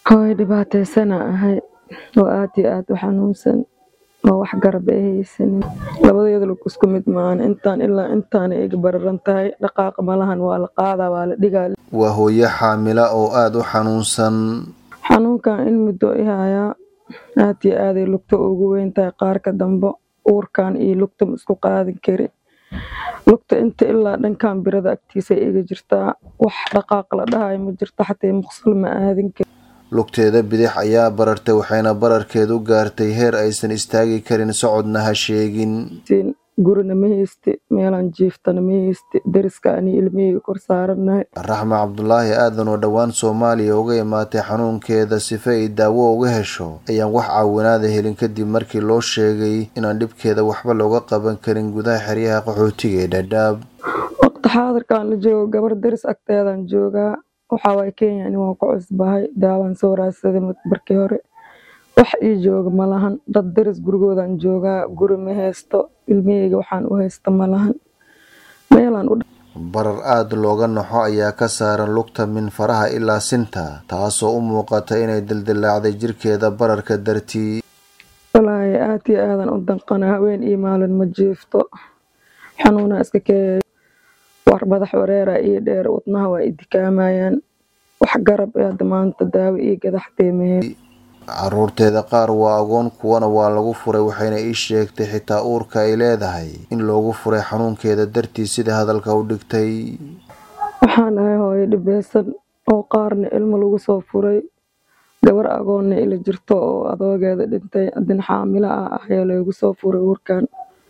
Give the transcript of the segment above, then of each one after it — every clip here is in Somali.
hooyo dhibaataysana ahay oo aad iyo aad u xanuunsan oo wax garab ay haysanin labadeeda lug isku mid maahan intaan ilaa intaana iga bararan tahay dhaqaaqa malahan waa la qaadaa waa la dhigaa waa hooyo xaamila oo aada u xanuunsan xanuunkan in muddo i hayaa aad iyo aaday lugta ugu weyn tahay qaarka dambe uurkan iyo lugta ma isku qaadin kari lugta inta ilaa dhankan birada agtiisa iga jirtaa wax dhaqaaq la dhahayo ma jirto xataa muqsul ma aadin kari lugteeda bidix ayaa barartay waxayna bararkeedu gaartay heer aysan istaagi karin socodna ha sheegin gurina ma hayste meelaan jiiftana ma hayste dariska ani ilmihayga kor saaranahay raxme cabdulaahi aadan oo dhowaan soomaaliya uga imaatay xanuunkeeda sife ay daawo uga hesho ayaan wax caawinaada helin kadib markii loo sheegay inaan dhibkeeda waxba looga qaban karin gudaha xeryaha qaxootiga ee dhadhaab waqti xaadirkaan la joogo gabar daris agteedaan joogaa waxaa waay kenya ani waan ku cusbahay daawaan soo raadsaday barkii hore wax ii jooga malahan dad daris gurigoodaan joogaa guri ma haysto ilmihayga waxaan u haysta malahan meelaan u barar aada looga naxo ayaa ka saaran lugta min faraha ilaa sinta taasoo u muuqata inay dildilaacday jirkeeda bararka dartii walaahi aad iyo aadan u danqana haween iyo maalin ma jiifto xanuunaa iska keeyayo war madax wareera io dheer wadnaha waa i dikaamayaan wax garab ee hadda maanta daawo io gadaxteemahee caruurteeda qaar waa agoon kuwana waa lagu furay waxayna ii sheegtay xitaa uurka ay leedahay in loogu furay xanuunkeeda dartii sida hadalka u dhigtay waxaan ahay hooyo dhibeysan oo qaarna ilmo lagu soo furay gabar agoonna ila jirto oo adoogeeda dhintay haddina xaamilo ah ayaa loogu soo furay uurkan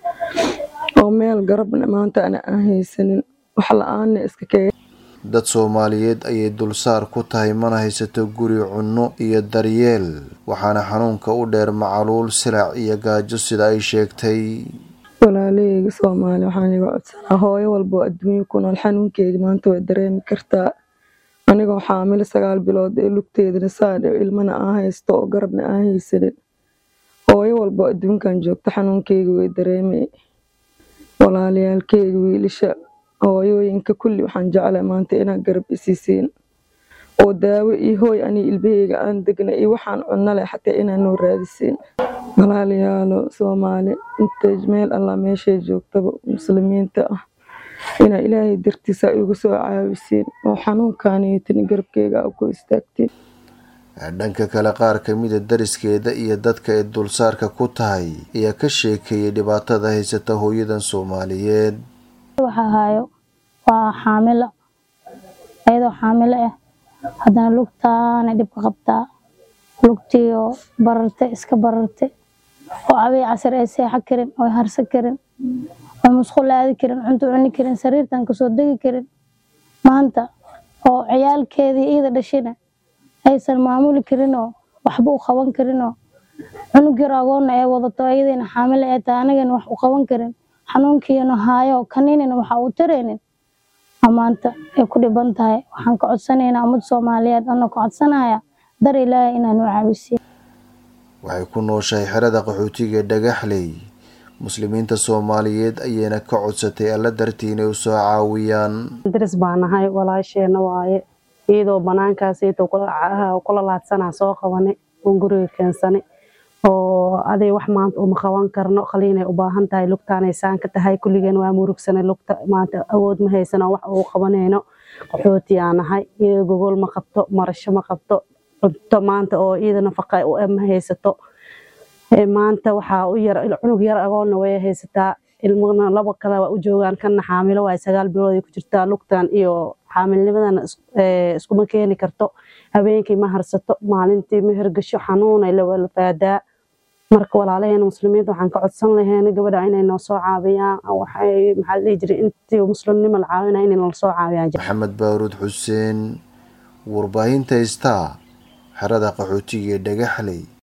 oo meel garabna maanta ana aan haysanin wax la-aanna iska keega dad soomaaliyeed ayay dulsaar ku tahay mana haysato guri cunno iyo daryeel waxaana xanuunka u dheer macaluul silac iyo gaajo sida ay sheegtay walaalaheyga soomaali waxaan iga codsanaa hooyo walboo adduunyo ku nool xanuunkeyga maanta way dareemi kartaa anigoo xaamilo sagaal bilood ee lugteedana saadh ilmana aan haysto oo garabna aan haysanin hooyo walboo adduunkan joogto xanuunkeyga way dareemay walaalayaalkeyga wiilasha hooyooyinka kulli waxaan jeclay maanta inaad garab isiisiin oo daawo iyo hooy ani ilmaheyga aan degna iyo waxaan cunno leh xataa inaan noo raadisiin walaalayaalo soomaali intay meel allah meeshay joogtaba muslimiinta ah inaa ilaahay dartiisa igu soo caawisiin oo xanuunkaaniyotin garabkeyga a ku istaagtiin dhanka kale qaar kamida dariskeeda iyo dadka ay dulsaarka ku tahay ayaa ka sheekeeyay dhibaatada haysata hooyadan soomaaliyeed waxaa haayo waa xaamilo ayadoo xaamilo ah haddana lugtaana dhibka qabtaa lugtiioo barartay iska barartay oo cabay casar ay seexo karin oo harsan karin oo musqul aadi karin cunto cuni karin sariirtan kasoo degi karin maanta oo ciyaalkeedii iida dhashina aysan maamuli karinoo waxba u qaban karinoo cunug yar agoonna ay wadato iyadiina xaamilo ay tahay anigana wax u qaban karin xanuunkiina haayo kaniinina waxa uu taraynin maanta ay ku dhiban tahay waxaan ka codsanaynaa ummad soomaaliyeed anoo ka codsanaya dar ilaahay inaanu caawisiin waxay ku nooshahay xerada qaxootiga dhagaxley muslimiinta soomaaliyeed ayayna ka codsatay alla dartii inay usoo caawiyaan daris baa nahay walaasheena waaye iyadoo banaankaasiyto kula laadsanaa soo qabanay oon guriga keensanay oo aday wax maanta uma qaban karno qaliinay u baahan tahay lugtaanay saan ka tahay kulligeen waa murugsanay lugta maanta awood ma haysano wax uu qabanayno qaxootiyaa nahay iyada gogol ma qabto marasho ma qabto cunto maanta oo iyada nafaqa u ma haysato maanta waxaa u yar cunug yar agoonna way haysataa ilmana laba kale waa u joogaan kana xaamilo waay sagaal bilood ay ku jirtaa lugtan iyo xaamilnimadana iskuma keeni karto habeenkii ma harsato maalintii ma hergasho xanuunay lawalfaadaa marka walaalaheena muslimiinta waxaan ka codsan laheena gabadha inay noo soo caawiyaan waxay maxaa la dhihi jiray intii muslimnimo la caawinaya inay nala soo caawiyaan maxamed baaruud xuseen warbaahinta istaa xerada qaxootiga ee dhagaxley